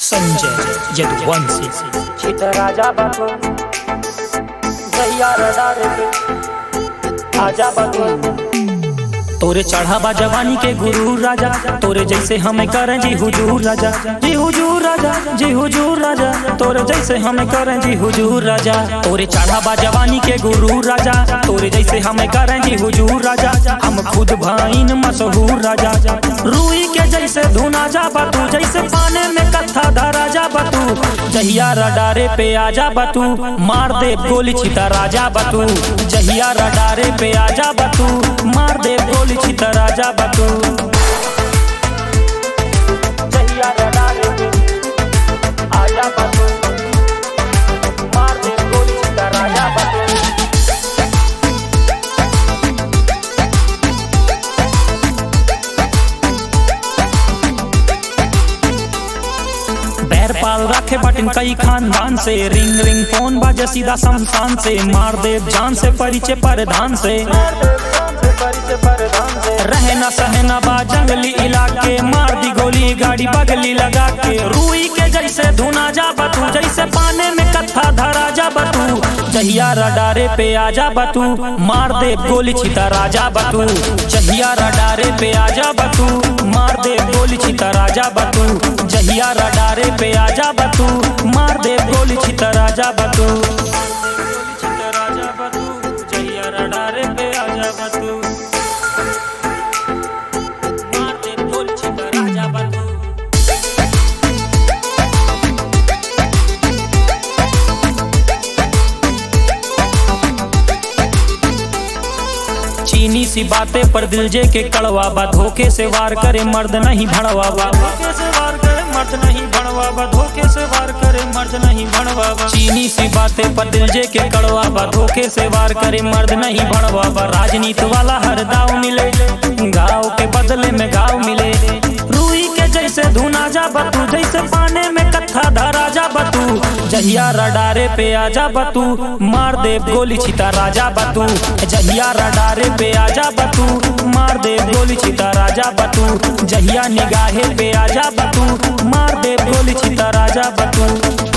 संजय यदुवंशी चित राजा बाबू जहिया रडार के आजा बाबू तोरे चढ़ावा जवानी के गुरु राजा तोरे जैसे हमें करें जी हुजूर राजा जी हुजूर राजा जी हुजूर राजा तोरे जैसे हमें करें जी हुजूर राजा तोरे चढ़ावा जवानी के गुरु राजा तोरे जैसे हमें करें जी हुजूर राजा हम खुद भाईन मशहूर राजा रूई के जैसे धुना जा बतू जैसे पाने में कत्था धरा जा बतू जहिया रडारे पे आजा बतू मार दे गोली छिता राजा बतू जहिया रडारे पे आजा बतू मार दे गोली छिता राजा बतू जहिया रडार के आजा बाबू मार दे गोली चित राजा बाबू बैर पाल रखे बटन कई खानदान से रिंग रिंग फोन बाजे सीधा शमशान से मार दे जान से परिचय परधान से मार दे जान से परिचय परधान से रहना सहना बा जंगली इलाके मार दी गोली गाड़ी बगली लगा के रूई के जैसे धुना जा बतू जैसे पाने में कत्था धरा जा बतू जहिया रडारे पे आजा बतू मार दे गोली छिता राजा बतू जहिया रडारे पे आजा बतू मार दे गोली छिता राजा बतू जहिया रडारे पे आजा बतू मार दे गोली छिता राजा बतू जहिया रडारे पे आजा बतू मार दे गोली छिता राजा बतू चीनी सी बातें पर दिल जे के कड़वा बा धोखे से वार करे मर्द नहीं भड़वा बा धोखे से वार करे मर्द नहीं भड़वा बा धोखे से वार करे मर्द नहीं भड़वा बा चीनी सी बातें पर दिल जे के कड़वा बा धोखे से वार करे मर्द नहीं भड़वा बा राजनीति वाला हर दाव मिले गाँव के बदले में गाँव मिले रूई के जैसे धुना जा बतू जैसे पाने में कत्था धरा जा बतू जहिया रडारे पे आजा बतू मार दे गोली छिता राजा बतू जहिया रडारे पे आजा बतू मार दे गोली छिता राजा बतू जहिया निगाहे पे आजा बतू मार दे गोली छिता राजा बतू